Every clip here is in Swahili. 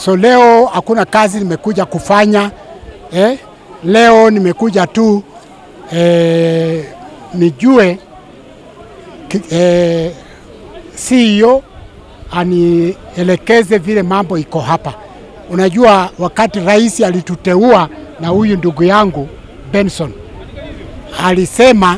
So leo hakuna kazi nimekuja kufanya eh. Leo nimekuja tu eh, nijue eh, CEO anielekeze vile mambo iko hapa. Unajua, wakati rais alituteua na huyu ndugu yangu Benson alisema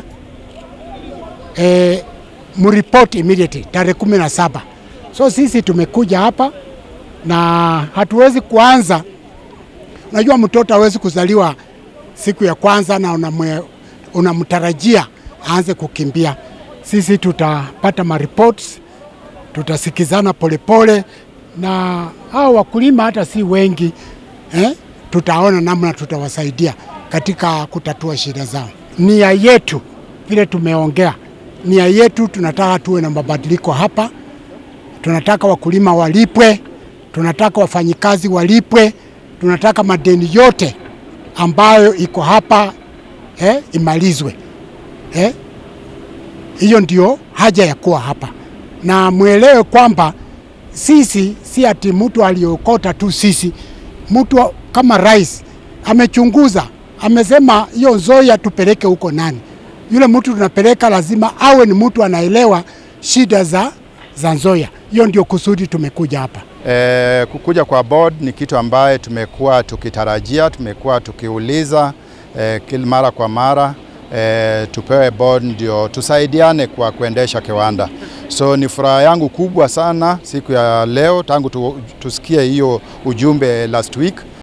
eh, mripoti immediately tarehe kumi na saba. So sisi tumekuja hapa na hatuwezi kuanza. Unajua, mtoto hawezi kuzaliwa siku ya kwanza na unamwe, unamtarajia aanze kukimbia. Sisi tutapata mareports, tutasikizana polepole na hao wakulima hata si wengi eh? Tutaona namna tutawasaidia katika kutatua shida zao. Nia yetu vile tumeongea, nia yetu tunataka tuwe na mabadiliko hapa. Tunataka wakulima walipwe, tunataka wafanyikazi walipwe, tunataka madeni yote ambayo iko hapa eh, imalizwe eh? Hiyo ndio haja ya kuwa hapa, na mwelewe kwamba sisi si ati mtu aliokota tu sisi. Mtu kama rais amechunguza, amesema hiyo Nzoia tupeleke huko nani. Yule mtu tunapeleka lazima awe ni mtu anaelewa shida za, za Nzoia. Hiyo ndio kusudi tumekuja hapa. E, kukuja kwa board ni kitu ambaye tumekuwa tukitarajia, tumekuwa tukiuliza e, kila mara kwa mara e, tupewe board ndio tusaidiane kwa kuendesha kiwanda. So ni furaha yangu kubwa sana siku ya leo tangu tu, tusikie hiyo ujumbe last week